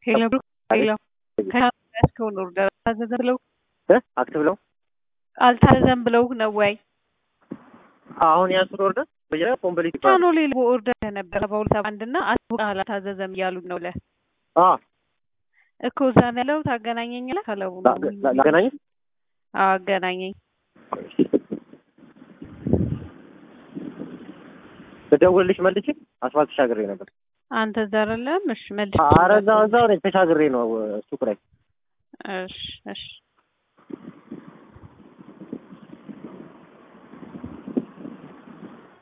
ሄሎ ብሩክ ሄሎ ከያዝከውን ኦርደር አልታዘዘም ብለው አክት ብለው አልታዘዘም ብለው ነው ወይ? አሁን ያንሱን ኦርደር በጀራ ኮምፕሊት ቻኖ ሌላ ኦርደር ነበረ በሁለት ሰባ አንድ እና አስቡቅ አልታዘዘም እያሉት ነው ለ አ እኮ እዛ ነው ያለው ታገናኘኛለህ ካለው ላገናኝ አገናኘኝ ልደውልልሽ መልቼ አስፋልት ተሻግሬ ነበር። አንተ እዛ አይደለም? እሺ መልስ ኧረ እዛው እዛው ነኝ ተሻግሬ ነው ሱቅ ላይ እሺ እሺ